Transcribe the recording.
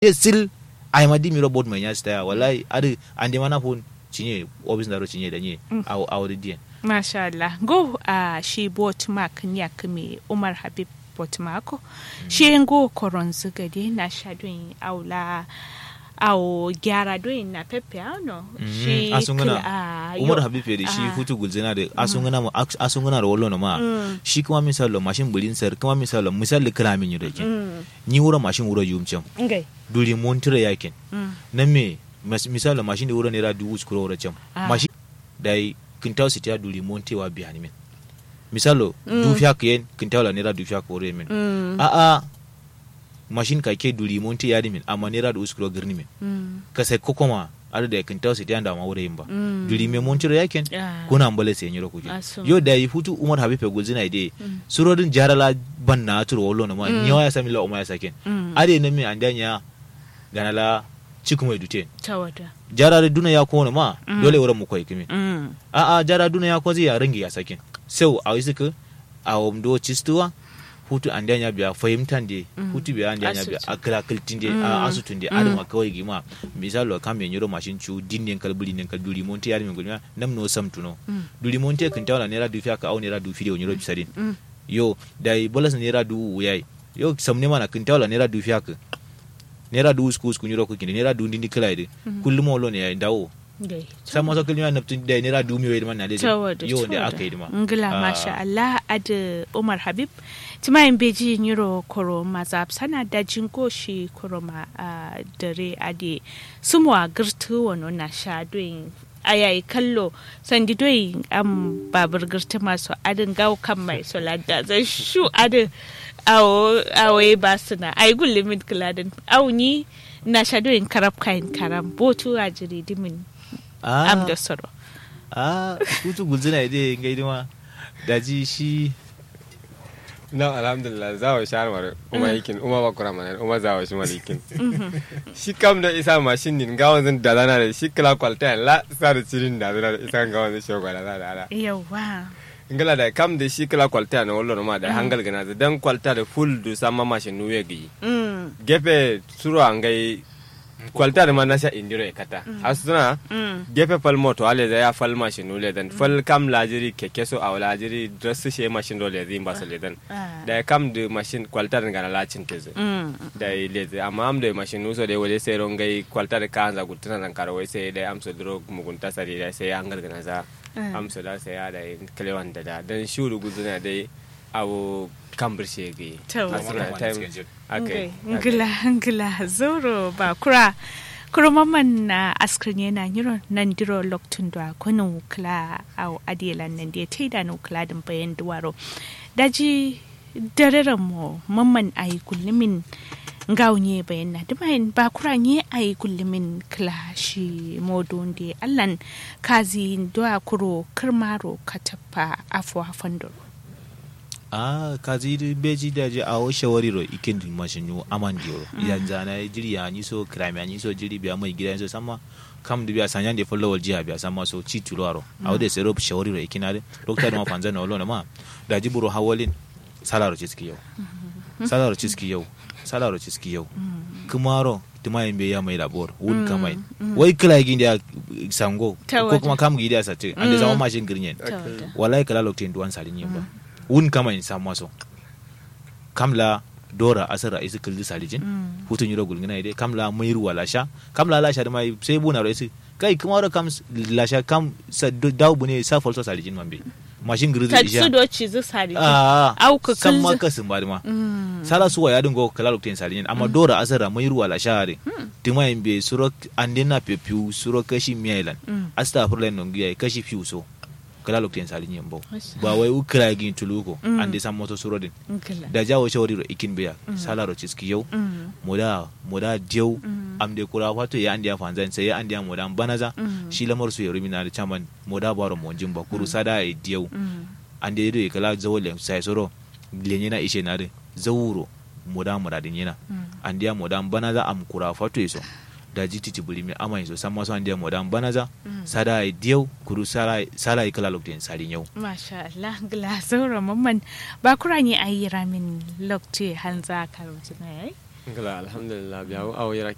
ye still ai madi mi robot mai nyasta ya wallahi adi ande mana fon cinye obis ndaro cinye da nye aw aw de dien Masha Allah. Go a shi bot mark nyak me Umar Habib bot mako. Shi go koron zugade na shadun aula awo gyara doyin na pepe ano. Shi asungana kila- ah, umar yo- habib da shi ah. hutu gulzina da asungana mu asungana da wallo na ma shi kuma misalo mashin bulin sar kuma misalo misali kala min yure kin Mm. ni wura mashin wura yumcem Ngai. duri montire yakin Mm. nan me mas- misalo mashin da wura ne ra dubu skuro wura cem Ah. mashin dai kintaw siti ya duri montewa biya ni min misalo dufiya ka yen kintaw la ne ra dufiya ka wura min Mm. a a mashin ka ke duri monte ya di min amma ne ra du skuro girni min Mm. ka sai kokoma ada da kintaw siti ya da ma wura yin ba Mm. duri me montire yakin Ah. kuna ambale sai nyiro kuje Aso. yo da yi futu umar habibe gulzina ide surodin jarala ban na turo wallo na ma nyawa ya sami la umar ya saken Mm. ade na mi andanya ganala cikin mai dute Tawada. jarare duna ya kone ma dole wurin mu koyi kimi Mm. a a jara duna ya kwazi ya rangi ya sakin sau a wisi ka a wamdo cistuwa hutu andanya biya fahimtan de hutu biya andanya biya Asutu. a kira kiltin de a asutun de adama kawai gima misalo kam me nyoro mashin chu dinne kal buli ne kal duri monte yar mi gulma nam no sam tuno duri monte kin tawla nera du fiya ka au nera du fiyo nyoro bisadin Mm. yo dai bolas nera du uyai yo samne mana kin tawla nera du fiya ka nera du usku usku nyoro ko kin nera du ndindi kala de kullum wolo ne ya dawo Ngai. sai maso kilima naptin da nera du mi wai man na de Tawada. yo da tawada. aka yi ma Ngila Ah. masha Allah ada Umar Habib. Timayin beji nyiro koro mazab sana da jingo shi koro ma a dare ade sumwa girtu wano na sha doyin ayayi kallo sandi doyin am babur girtu masu adin gawo kan mai solada zai shu adin awo awo ba suna ayi gulli min kiladin awo ni na sha doyin karab kayan karam botu a jiri dimin ah am da soro. ah hutu gulzina ide ngai dima daji shi na alhamdulillah za wa shahar mara uma yikin uma ba kura mana uma za wa shi mara yikin shi kam da isa mashin din ga wanzan da zana da shi kala kwalta la sa da cirin da zana da isa ga wanzan shi gwada da ala Yawa. ingala da kam da shi kala kwalta na wallo ma da hangal gana da dan kwalta da full du sama mashin nuwe gi Mm. gefe suru an gai kwalta da ma na sha indiro ya kata asuna Mm. gefe fal moto ale da ya fal mashin nule dan fal kam lajiri keke so aw lajiri dress she mashin dole zin ba le dan Ah. da ya kam da mashin kwalta da gana lacin teze Mm. da ya leze amma am da mashin nuso da wale sai ron gai kwalta da kan za gutuna nan karo sai da amsa dro mugunta sari da sai an gargana za Mm. amsa da sai ya da kalewan da da dan shuru guzuna dai awo kambir shege To. asuna time Okay. okay Ngila ngila zoro ba kura kurumaman na askrin yana yiro nan diro loktun da kunu kla au adiela nan dia taida no kla din bayan duwaro daji dareren mo mamman ayi kullumin ngaunye bayan na dumayin ba kura nye ayi kullumin kla shi modon de allan kazi doa kuro kirmaro katapa afwa fandoro ah kazi di beji da je awo shawari ro ikin di mashin yu aman di ro yanzu na jiri ya ni so krami ya ni so jiri biya mai gida so sama kam di biya sanyan de follow wal jiya biya sama so ci tulo ro awo de sero shawari ro ikin ade dokta ma panza na wolo na ma da jiburo hawalin salaro ciski yau salaro ciski yau salaro ciski yau kumaro tumayin be ya mai labor wun kamai wai kila gin da sango Ta ko waje. kuma kam gida sa te ande zama mashin girnyen Tawada. wallahi kala lokacin duwan salin yin ba wun kama in samu maso kamla dora asara isi kildi salijin hutun yiro gulgina ide kamla mayru wala sha kamla la sha da mai sai buna ro isi kai kuma ro kam la sha kam sa daw bune sa falso salijin mambe mashin girdi isha tatsudo cizu sari ah Au ka san ma kilzi. kasin ba ma Mm. sala suwa ya dingo kala lokacin salijin amma dora asara mayru wala sha re tima in be suro andena pepiu suro kashi miyailan Mm. astaghfirullah nongiya kashi fiu so kala lokacin salijin bo Masha ba wai ukira gin tuluko Mm. ande san moto surodin Ngila. da jawo shawari ro ikin biya salaro ciski yau Mm. moda moda dieu Mm. am de kura wato ya andiya fanzan sai ya andiya moda banaza Mm. shi lamar su ya rumina da chaman moda baro mo jimba kuru sada e dieu Mm. ande do kala zawole sai soro lenye na ishe na de zawuro moda moda din yana Mm. andiya moda banaza am kura fato iso da jiti tibuli mi ama iso sama so andiya moda banaza Mm. sada e dieu kuru sala sala e kala lokten salin yau Masha Allah, gila saura mamman ba kura ne a yi ramin lokti hanza karautu na yayi. ngala alhamdulillah biya awo yara